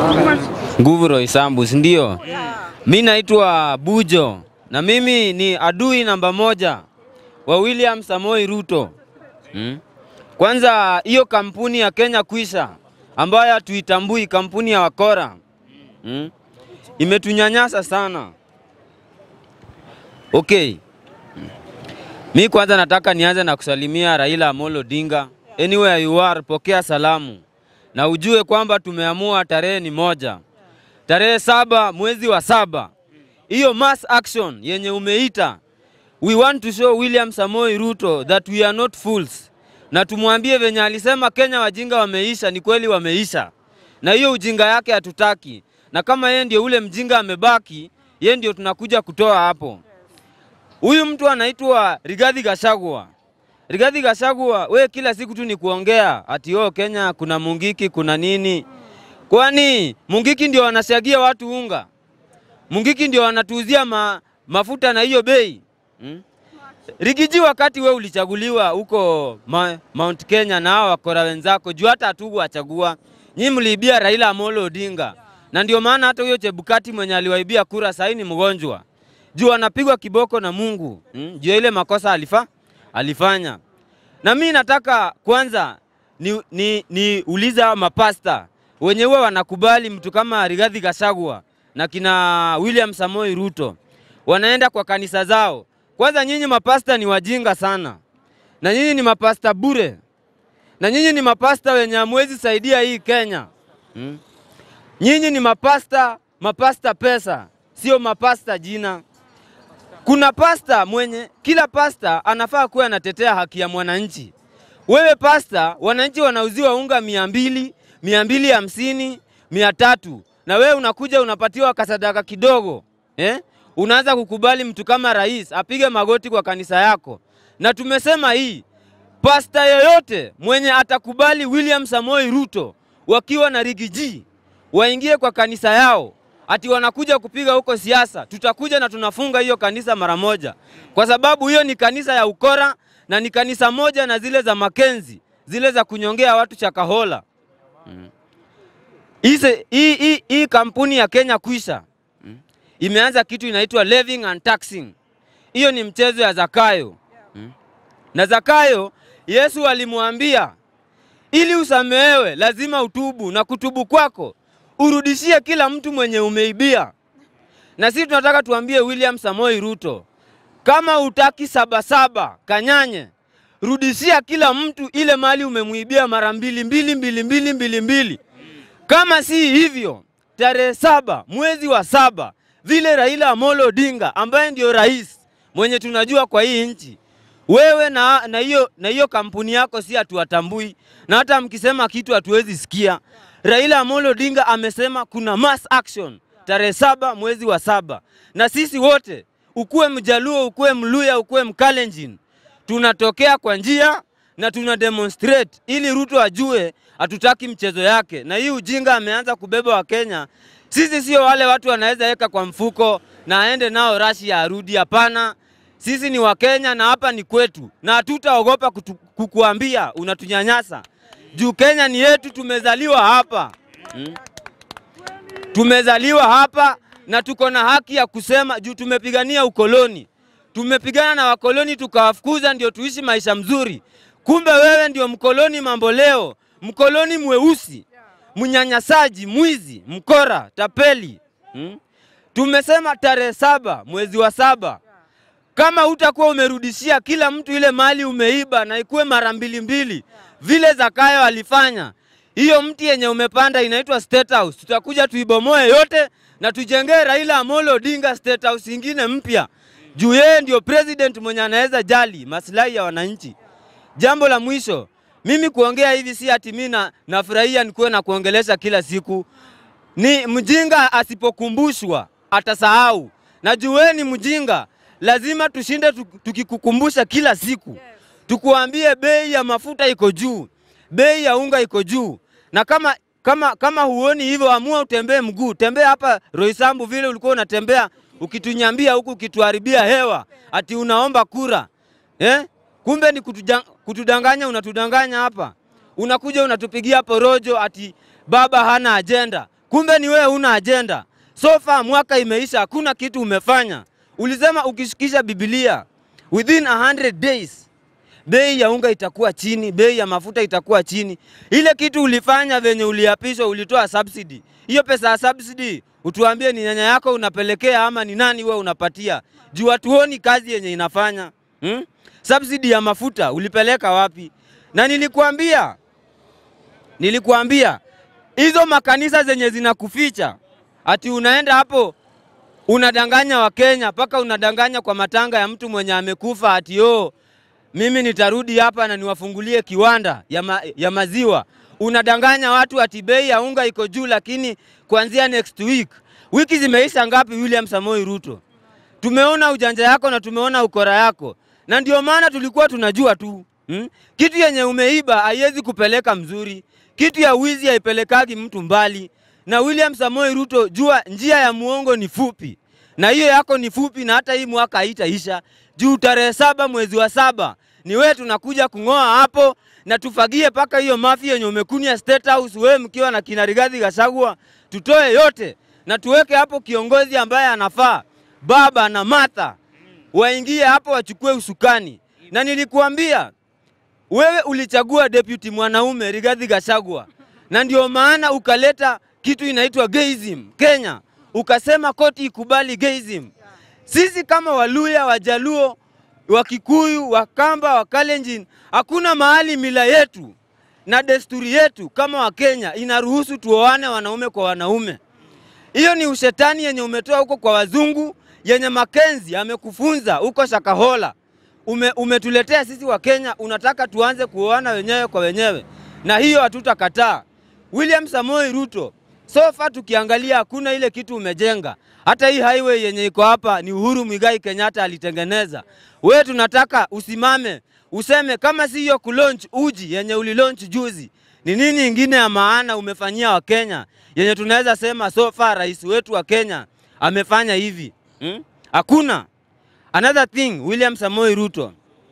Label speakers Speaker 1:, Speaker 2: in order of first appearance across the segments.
Speaker 1: Nguvu Roysambu, si ndio? Mi naitwa Bujo na mimi ni adui namba moja wa William Samoi Ruto. Hmm? Kwanza hiyo kampuni ya Kenya Kwisha ambayo hatuitambui, kampuni ya wakora hmm? imetunyanyasa sana. Okay. Mi kwanza nataka nianze na kusalimia Raila Amolo Odinga. Anywhere you are, pokea salamu na ujue kwamba tumeamua tarehe ni moja, tarehe saba mwezi wa saba, hiyo mass action yenye umeita, we want to show William Samoi Ruto that we are not fools, na tumwambie venye alisema Kenya wajinga wameisha, ni kweli wameisha, na hiyo ujinga yake hatutaki, na kama yeye ndio ule mjinga amebaki, yeye ndio tunakuja kutoa hapo. Huyu mtu anaitwa Rigathi Gachagua. Rigathi Gachagua, we kila siku tu ni kuongea ati oh, Kenya kuna Mungiki kuna nini? Kwani Mungiki ndio wanasiagia watu unga? Mungiki ndio wanatuuzia ma, mafuta na hiyo bei hmm? Rigiji, wakati we ulichaguliwa huko ma, Mount Kenya na hao wakora wenzako, juu hata hatukuwachagua nyinyi, mliibia Raila Amolo Odinga, na ndio maana hata huyo Chebukati mwenye aliwaibia kura sahii ni mgonjwa juu anapigwa kiboko na Mungu hmm? juu ya ile makosa alifa alifanya. Na mi nataka kwanza ni, ni, ni uliza mapasta wenye huwa wanakubali mtu kama Rigathi Gachagua na kina William Samoi Ruto wanaenda kwa kanisa zao. Kwanza nyinyi mapasta ni wajinga sana, na nyinyi ni mapasta bure, na nyinyi ni mapasta wenye hamwezi saidia hii Kenya hmm? Nyinyi ni mapasta, mapasta pesa, sio mapasta jina. Kuna pasta mwenye, kila pasta anafaa kuwa anatetea haki ya mwananchi. Wewe pasta, wananchi wanauziwa unga mia mbili, mia mbili hamsini, mia tatu na wewe unakuja unapatiwa kasadaka kidogo eh? Unaanza kukubali mtu kama rais apige magoti kwa kanisa yako, na tumesema hii pasta yoyote mwenye atakubali William Samoi Ruto wakiwa na rigiji waingie kwa kanisa yao ati wanakuja kupiga huko siasa, tutakuja na tunafunga hiyo kanisa mara moja, kwa sababu hiyo ni kanisa ya ukora na ni kanisa moja na zile za Makenzi, zile za kunyongea watu Chakahola. Mm. Ise, hii, hii, hii kampuni ya Kenya Kwisha mm, imeanza kitu inaitwa levying and taxing. Hiyo ni mchezo ya Zakayo mm. Na Zakayo Yesu alimwambia ili usamehewe lazima utubu, na kutubu kwako urudishie kila mtu mwenye umeibia. Na sisi tunataka tuambie William Samoi Ruto, kama utaki sabasaba kanyanye, rudishia kila mtu ile mali umemwibia mara mbili mbili mbili mbili mbili mbili. Kama si hivyo, tarehe saba mwezi wa saba, vile Raila Amolo Odinga ambaye ndio rais mwenye tunajua kwa hii nchi, wewe na na hiyo na hiyo kampuni yako si hatuwatambui, na hata mkisema kitu hatuwezi sikia. Raila Amolo Odinga amesema kuna mass action tarehe saba mwezi wa saba, na sisi wote, ukuwe Mjaluo, ukuwe Mluya, ukuwe Mkalenjin, tunatokea kwa njia na tuna demonstrate ili Ruto ajue hatutaki mchezo yake, na hii ujinga ameanza kubeba wa Kenya. Sisi sio wale watu wanaweza weka kwa mfuko na aende nao Russia arudi. Hapana, sisi ni Wakenya na hapa ni kwetu, na hatutaogopa kutu- kukuambia unatunyanyasa juu Kenya ni yetu, tumezaliwa hapa hmm. Tumezaliwa hapa na tuko na haki ya kusema juu tumepigania ukoloni, tumepigana na wakoloni tukawafukuza, ndio tuishi maisha mzuri. Kumbe wewe ndio mkoloni mambo leo, mkoloni mweusi, mnyanyasaji, mwizi, mkora, tapeli hmm? Tumesema tarehe saba mwezi wa saba kama hutakuwa umerudishia kila mtu ile mali umeiba na ikuwe mara mbili mbili vile Zakayo alifanya, hiyo mti yenye umepanda inaitwa State House, tutakuja tuibomoe yote na tujengee Raila Amolo Odinga State House ingine mpya, juu yeye ndio president mwenye anaweza jali maslahi ya wananchi. Jambo la mwisho, mimi kuongea hivi si ati mimi na nafurahia nikuwe na kuongelesha kila siku. Ni mjinga asipokumbushwa atasahau, na jueni mjinga lazima tushinde tuk- tukikukumbusha kila siku, tukuambie bei ya mafuta iko juu, bei ya unga iko juu, na kama kama kama huoni hivyo, amua utembee mguu, tembea hapa Roysambu vile ulikuwa unatembea ukitunyambia huku ukituharibia hewa ati unaomba kura eh? Kumbe ni kutuja, kutudanganya, unatudanganya hapa, unakuja unatupigia porojo ati baba hana ajenda. kumbe ni wewe una ajenda. So far mwaka imeisha, hakuna kitu umefanya. Ulisema ukishikisha Biblia within 100 days bei ya unga itakuwa chini, bei ya mafuta itakuwa chini. Ile kitu ulifanya venye uliapishwa, ulitoa subsidy. Hiyo pesa ya subsidy utuambie ni nyanya yako unapelekea ama ni nani wewe unapatia? Juu hatuoni kazi yenye inafanya hmm? Subsidy ya mafuta ulipeleka wapi? Na nilikuambia nilikuambia hizo makanisa zenye zinakuficha ati unaenda hapo unadanganya Wakenya mpaka unadanganya kwa matanga ya mtu mwenye amekufa ati oh, mimi nitarudi hapa na niwafungulie kiwanda ya, ma, ya maziwa. Unadanganya watu ati bei ya unga iko juu, lakini kuanzia next week. Wiki zimeisha ngapi, William Samoei Ruto? Tumeona ujanja yako na tumeona ukora yako, na ndio maana tulikuwa tunajua tu hmm? Kitu yenye umeiba haiwezi kupeleka mzuri, kitu ya wizi haipelekagi mtu mbali. Na William Samoei Ruto, jua njia ya muongo ni fupi, na hiyo yako ni fupi, na hata hii mwaka haitaisha juu tarehe saba mwezi wa saba ni wewe tunakuja kung'oa hapo na tufagie paka hiyo mafi yenye umekunia State House, wewe mkiwa na kina Rigathi Gachagua, tutoe yote na tuweke hapo kiongozi ambaye anafaa, baba na Martha waingie hapo wachukue usukani. Na nilikuambia wewe ulichagua deputy mwanaume Rigathi Gachagua, na ndio maana ukaleta kitu inaitwa gayism Kenya, ukasema koti ikubali gayism. Sisi kama Waluya, Wajaluo, Wakikuyu, Wakamba, Wakalenjin, hakuna mahali mila yetu na desturi yetu kama Wakenya inaruhusu tuoane wanaume kwa wanaume. Hiyo ni ushetani yenye umetoa huko kwa wazungu, yenye Makenzi amekufunza huko Shakahola. Ume, umetuletea sisi wa Kenya, unataka tuanze kuoana wenyewe kwa wenyewe, na hiyo hatutakataa. William Samoei Ruto, so far tukiangalia hakuna ile kitu umejenga. Hata hii highway yenye iko hapa ni Uhuru Muigai Kenyatta alitengeneza. Wewe tunataka usimame useme kama si hiyo kulaunch uji yenye ulilaunch juzi, ni nini ingine ya maana umefanyia Wakenya yenye tunaweza sema so far rais wetu wa Kenya amefanya hivi hmm? Hakuna. Another thing, William Samoei Ruto,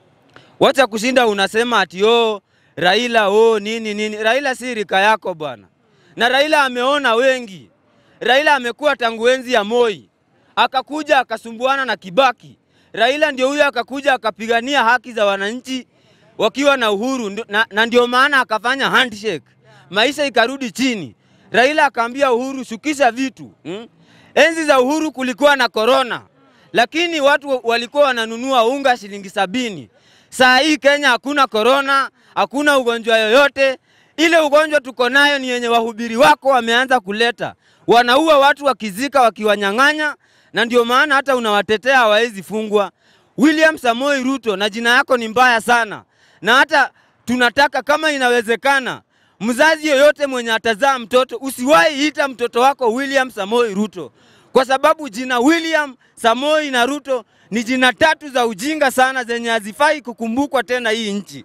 Speaker 1: wacha kushinda unasema ati oh, Raila oh, nini nini. Raila si rika yako bwana, na Raila ameona wengi. Raila amekuwa tangu enzi ya Moi, akakuja akasumbuana na Kibaki. Raila ndio huyo akakuja akapigania haki za wananchi wakiwa na uhuru ndo- na, na ndio maana akafanya handshake, maisha ikarudi chini. Raila akaambia Uhuru, shukisha vitu hmm? Enzi za Uhuru kulikuwa na korona, lakini watu walikuwa wananunua unga shilingi sabini. Saa hii Kenya hakuna korona, hakuna ugonjwa yoyote. Ile ugonjwa tuko nayo ni yenye wahubiri wako wameanza kuleta, wanaua watu wakizika, wakiwanyang'anya, na ndio maana hata unawatetea hawawezi fungwa. William Samoei Ruto, na jina yako ni mbaya sana, na hata tunataka kama inawezekana, mzazi yoyote mwenye atazaa mtoto usiwahi ita mtoto wako William Samoei Ruto, kwa sababu jina William Samoei na Ruto ni jina tatu za ujinga sana zenye hazifai kukumbukwa tena hii nchi.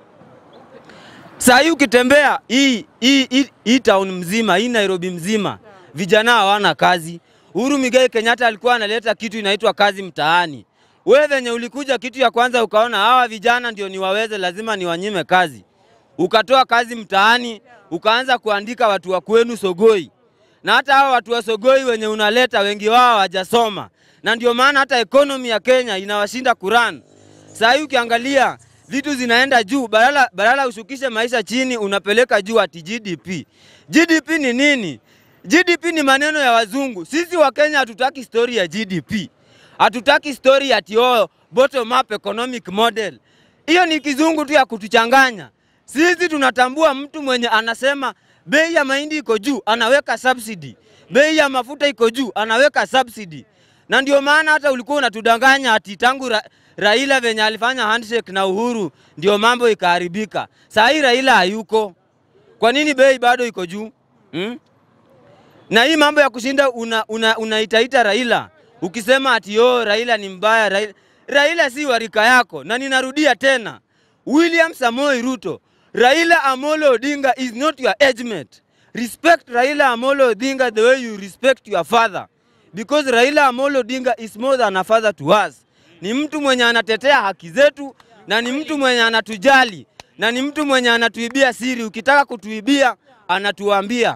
Speaker 1: Saa hii ukitembea hii, hii, hii, hii town mzima hii Nairobi mzima vijana hawana kazi. Uhuru Muigai Kenyatta alikuwa analeta kitu inaitwa kazi mtaani. Wewe venye ulikuja kitu ya kwanza ukaona hawa vijana ndio niwaweze, lazima niwanyime kazi, ukatoa kazi mtaani, ukaanza kuandika watu wa kwenu Sogoi, na hata hawa watu wa Sogoi wenye unaleta wengi wao hawajasoma, na ndio maana hata ekonomi ya Kenya inawashinda kuran. Saa hii ukiangalia vitu zinaenda juu, badala badala ushukishe maisha chini, unapeleka juu ati GDP. GDP ni nini? GDP ni maneno ya wazungu. Sisi wa Kenya hatutaki story ya GDP, hatutaki story ati oh, bottom up economic model. Hiyo ni kizungu tu ya kutuchanganya. Sisi tunatambua mtu mwenye anasema bei ya mahindi iko juu, anaweka subsidy. Bei ya mafuta iko juu, anaweka subsidy. Na ndio maana hata ulikuwa unatudanganya ati tangu ra Raila venye alifanya handshake na Uhuru ndio mambo ikaharibika. Saa hii Raila hayuko. Kwa nini bei bado iko juu? Hmm? Na hii mambo ya kushinda unaitaita una, unaitaita Raila ukisema ati yo Raila ni mbaya Raila. Raila si warika yako, na ninarudia tena, William Samoei Ruto, Raila Amolo Odinga is not your age mate. Respect Raila Amolo Odinga the way you respect your father because Raila Amolo Odinga is more than a father to us. Ni mtu mwenye anatetea haki zetu na ni mtu mwenye anatujali na ni mtu mwenye anatuibia siri. Ukitaka kutuibia anatuambia.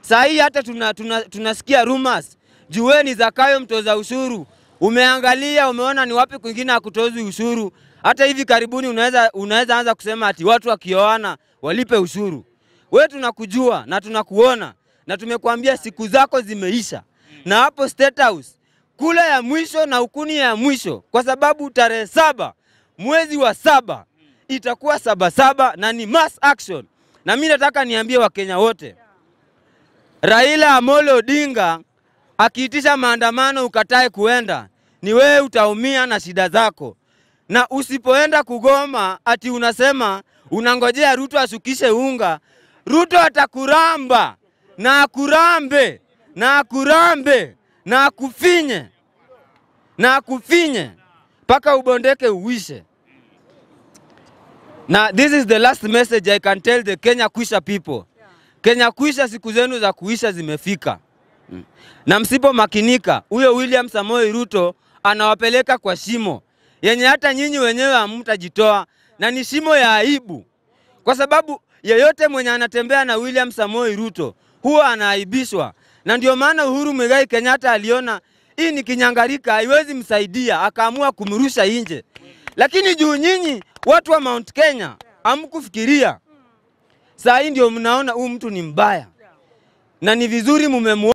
Speaker 1: Saa hii hata tuna, tuna, tunasikia rumors. Jueni Zakayo mtoza ushuru, umeangalia umeona ni wapi kwingine hakutozi ushuru. Hata hivi karibuni unaweza unaweza anza kusema ati watu wakioana walipe ushuru. We tunakujua na tunakuona na tumekuambia siku zako zimeisha, na hapo State House kula ya mwisho na ukuni ya mwisho, kwa sababu tarehe saba mwezi wa saba itakuwa saba saba na ni mass action. Na mimi nataka niambie Wakenya wote, Raila Amolo Odinga akiitisha maandamano ukatae kuenda, ni wewe utaumia na shida zako, na usipoenda kugoma ati unasema unangojea Ruto ashukishe unga. Ruto atakuramba na akurambe na akurambe na akufinye na akufinye mpaka ubondeke uwishe. Na this is the last message I can tell the Kenya Kwisha people. Kenya Kwisha, siku zenu za kuisha zimefika, Mm. na msipomakinika, huyo William Samoei Ruto anawapeleka kwa shimo yenye hata nyinyi wenyewe hamtajitoa, na ni shimo ya aibu, kwa sababu yeyote mwenye anatembea na William Samoei Ruto huwa anaaibishwa, na ndio maana Uhuru Muigai Kenyatta aliona hii ni kinyangarika, haiwezi msaidia, akaamua kumrusha nje. Lakini juu nyinyi watu wa Mount Kenya hamkufikiria, saa hii ndio mnaona huyu mtu ni mbaya, na ni vizuri mumemu